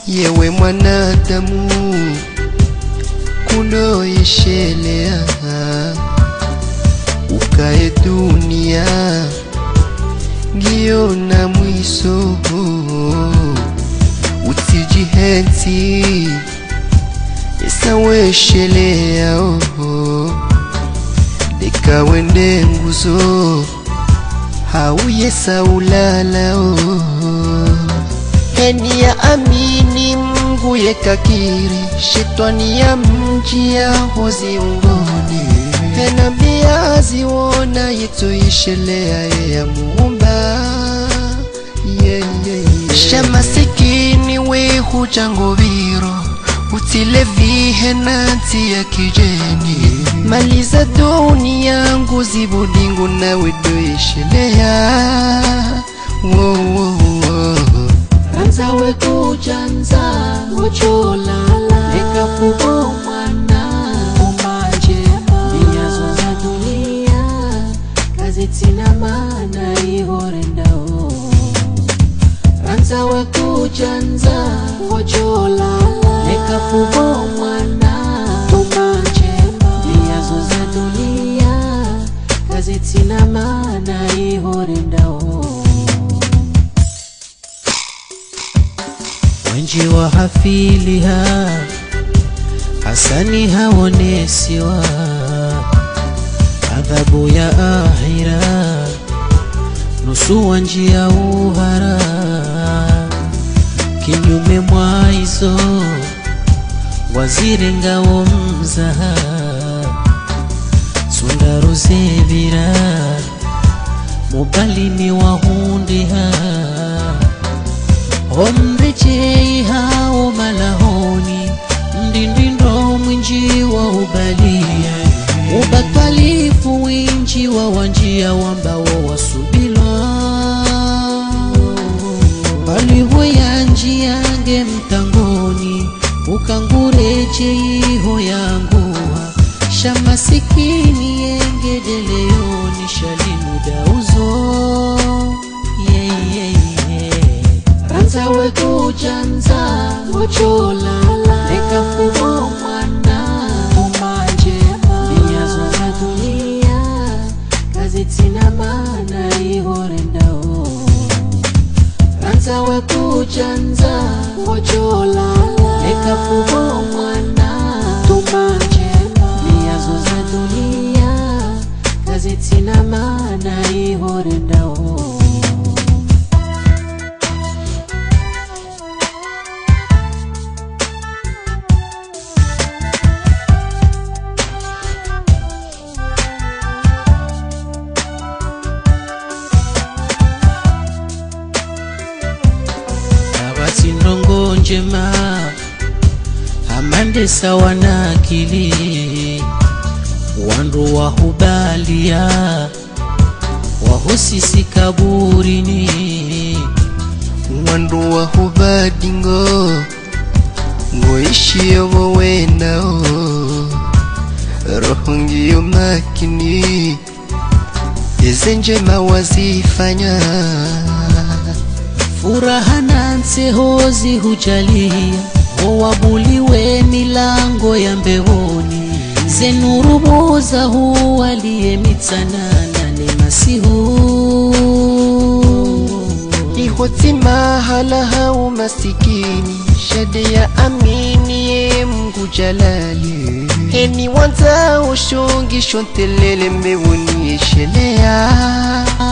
yewe mwanadamu kunoyeshelea ukae dunia ngiyo na mwiso utijihenzi esaweshelea oh. leka wende nguzo hauye saulala oh. heni ya amini Mungu yekakiri shetani ya mji ya hozi ungoni hena bia ziwona yetoishelea ye ya muumba yeah, yeah, yeah. shamasikini we hujangobiro utile vihenanti ya kijeni maliza dunia yangu zibudingu nawe doishelea wo, wo, wo. Anza we kujanza ocholala ekafubo mwana umajema niyazo za dunia kazitina mana ihorendao Anza we kujanza ocholala ekafubo mwana umajema niyazo za dunia kazitina mana ihorendao wenji wa hafiliha hasani haonesiwa adhabu ya ahira nusu wa njia uhara kinyume mwa hizo waziri ngao mzaha sundaruzevira mubalini wahundiha omrejei hao malahoni mdindindo mwinji wa ubalia ubatwalifu winji wa wanjia wambao wasubilwa palihoya njiyange mtangoni ukangurejeiho yanguha shamasikini yengedeleoni shalinudauzo yeah, yeah, yeah. Anza we kujanza ocholala ekafumo mwana umanjema niyazo za dunia kazitina mana ihorendao Anza we kujanza ocholala ekafumo mwana umanjema niyazo za dunia kazitina mana ihorendao abati ndongo njema amande sawa na akili wandu wahubalia wahusisi kaburini mwandu wa hubadingo ngoishiyo wowenao roho ngiyo makini eze njema wazifanya furaha na nsehozi hujalia howabuliwe milango ya mbehoni zenurubuza huwaliye mitsanana ni masihu ihotima hala hau masikini shade ya amini ye Mungu jalali heni wanza ushungi shontelele mbewuni eshelea